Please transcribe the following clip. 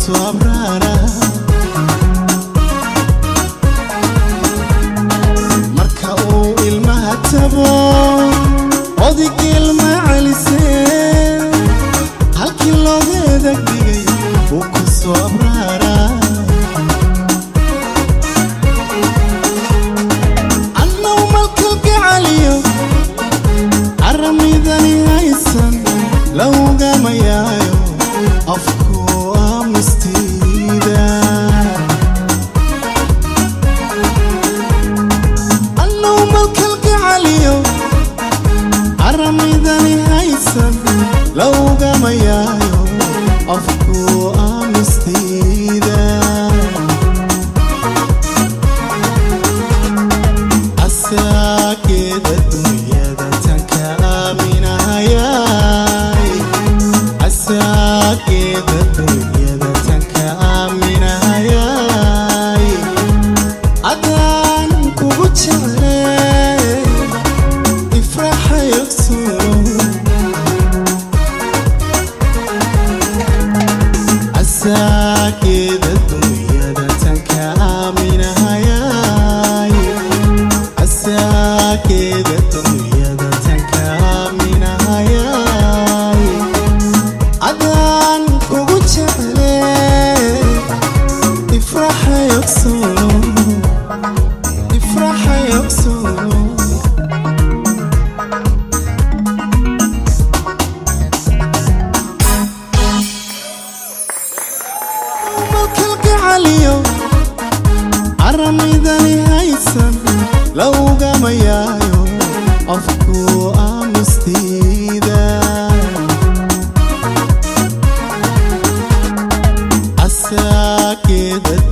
soo abraara marka uu ilmaha tabo odig ilma celisee halkii loogeeda dhigay uu ku soo abraara annaw malkalgacaliyo aramidani haysan lawgamayaayo afku aamustiida annaw malkalgacaliyo aramidani haysan lawgamayaayo afku aamustiida asaageeda dunyada tanka aaminahayay asaageeda dunyada tanka aaminahayay adaan kugu jeclee ifraxayogsuno asaageeda dunyada tanka aaminahayay asaageeda dunyada tanka aaminahayay adaan kugu jeclee ifraxayogsuno ifraxayogsuno malkalgacaliyo aramidani haysan lawgamayaayo afku aamustiida asaageeda